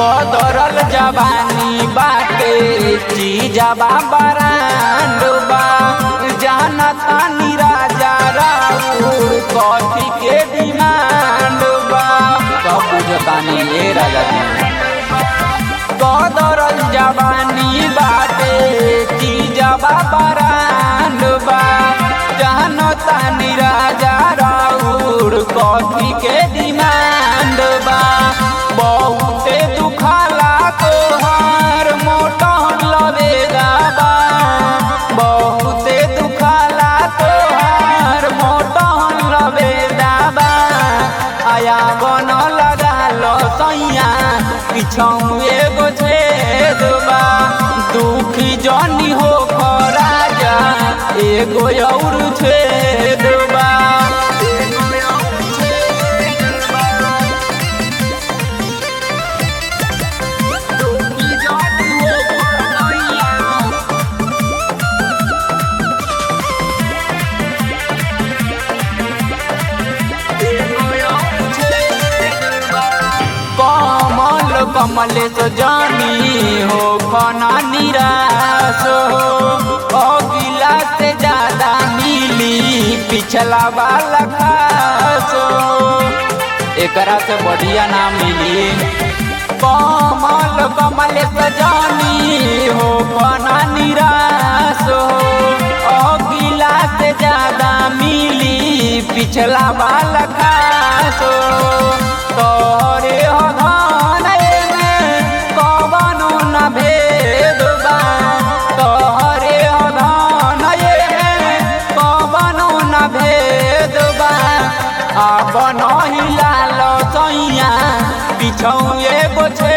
कदरल जवानी बाटे चीजबा बरांडबा जाना तानी राजा राउर कॉफी के डिमांड बा सब बुझतानी ए राजा जी कदरल जवानी बाटे चीजबा बरांडबा जाना तानी राजा राउर कॉफी के डिमांड बा बहुते दुखाला तोहार मोटन लवेगा बा बहुते दुखाला तोहार मोटन लवेगा बा आया बन लगा लो सैया पिछौ एगो छेद बा दुखी जनी हो राजा एगो और छेद बा कमल कमलेश जानी हो खना निराश हो अगिला से ज्यादा मिली पिछला वाला खास हो एकरा से बढ़िया ना मिली कमल कमलेश जानी हो खना निराश हो अगिला से ज्यादा मिली पिछला वाला खास हो तोरे हो धन एमे कवनो न भेद बा तोरे हो धन एमे कवनो न भेद बा अब नहिला लो सैया पिछौ एगो छे